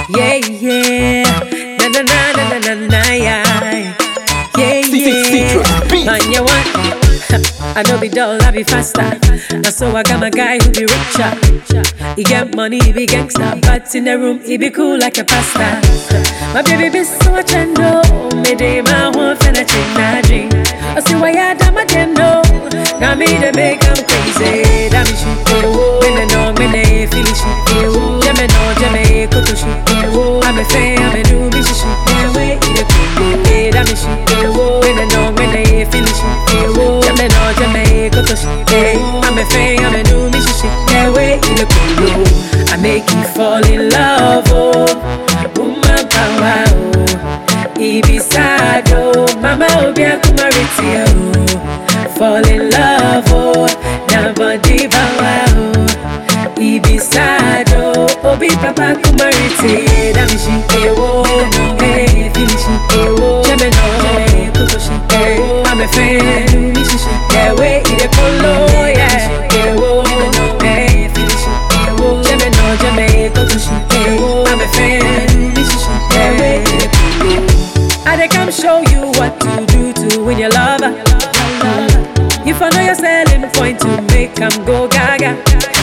Yeah, yeah. Na na na na na na na yeah. Yeah, Citrus yeah. beat. Man, you want? I know be dull, I be faster. Now so I got my guy who be richer. He get money, he be gangster, but in the room he be cool like a pasta. My baby be so much and no, me day my one finna change my dream. I see why I done my no. Now me to make him crazy. That me shit, me no know, me no feel it shit. Yeah me know, yeah me kutu shit. I'm a fan, I'm a do me shit. Yeah we eat it cool, yeah that me shit. Me no know, me no feel it shit. Yeah me know, yeah me kutu shit. I'm a fan, I'm a do me shit. Yeah we eat it cool. I make you fall in love, oh, woman power, oh. Ibisado, mama obia kumariti oh. Fall in love oh, na body bawa oh. Ibisado, obi papa kumariti Damishi ewo, hey finishi ewo Jeme no, jeme kutoshi ewo I'm a fan, mishishi ewe ide kolo yeah Ewo, hey finishi ewo Jeme no, jeme kutoshi ewo I'm a fan, mishishi ewe ide kolo I dey come show you what to do to win your lover. If I know your selling point to make them go gaga.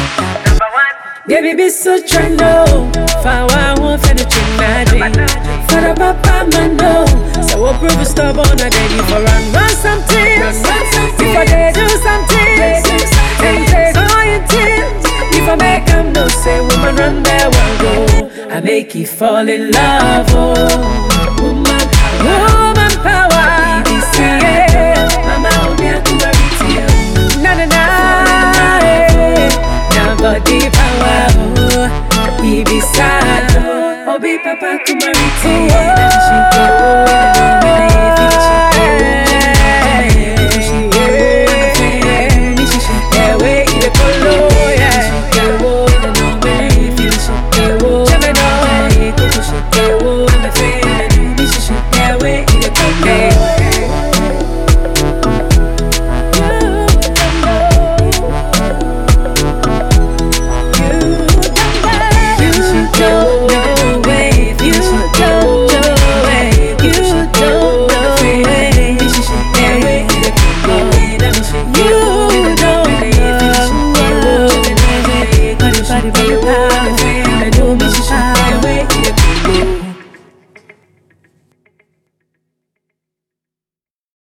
Baby, be so trendo. Fawa won't finish magic. For the papa man no. So we'll prove it stubborn and then you for run run something. If I they do something, and take all your tears. If I make them no say woman run there one go. I make you fall in love, oh. Woman power, woman power. Yeah. Mama, obia kumariti, oh. na na na. eh. Na body power, oh. Ibisado, obi papa kumariti, oh. Na she go, oh.